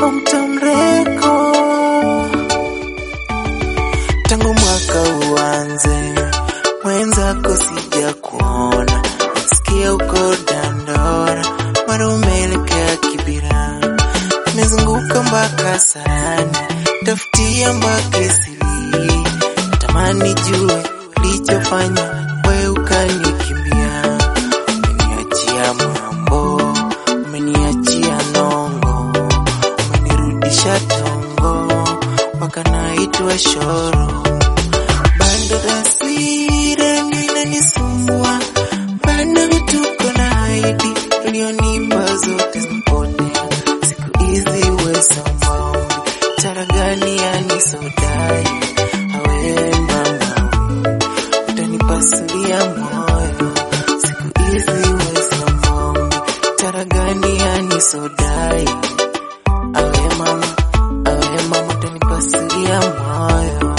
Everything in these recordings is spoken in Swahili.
Hometown Record. Tangu mwaka uanze, mwenzako sija kuona, nasikia uko Dandora, mara umeelekea Kibira, nimezunguka mpaka Sarani, tafutia mpaka Isili, natamani jue ulichofanya we ukanikimbia, umeniachia mambo, umeniachia nongo, umenirudisha tongo, mpaka naitwa shoro bando taswira linanisumbua, bado vituko na haidi ulionipa zote zimepotea. Siku hizi we sambamba, tara gani yanisodai awe mama, utanipasulia moyo. Siku hizi we sambamba, tara gani yanisodai awe mama, awe mama, utanipasulia moyo.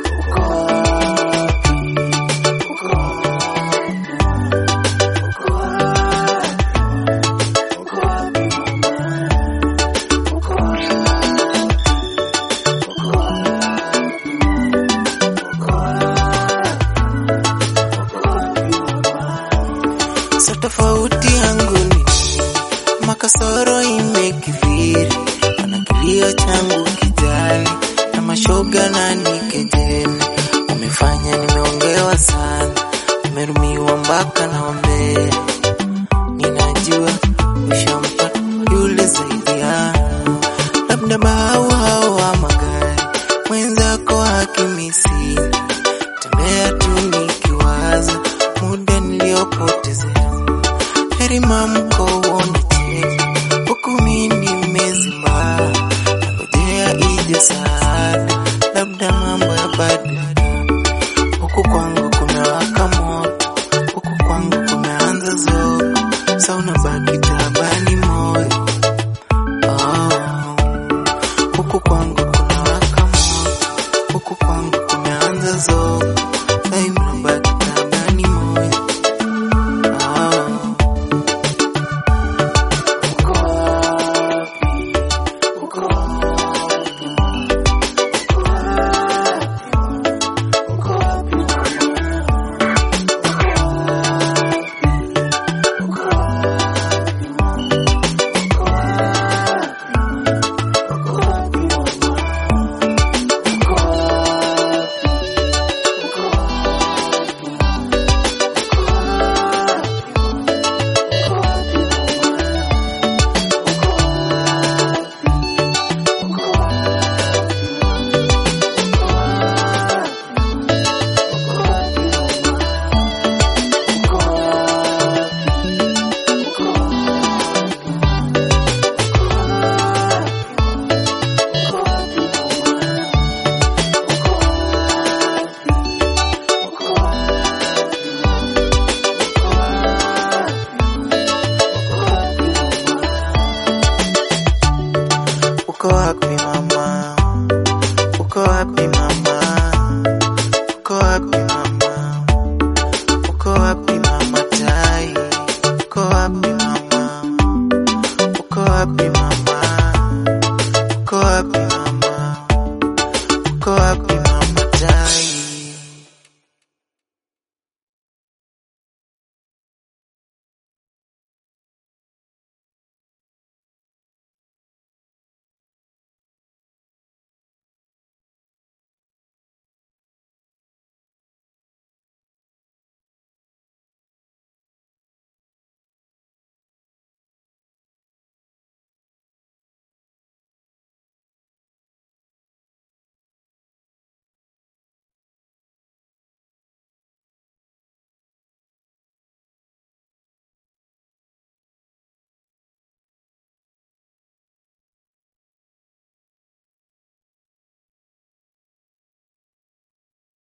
So tofauti yangu ni makasoro imekithiri, ana kilio changu kijali na mashoga na nikejeli, umefanya nimeongewa sana, nimerumiwa mpaka naombea, ninajua ushampata yule zaidi yangu, labda bahau hao wa magari mwenzako hakimisi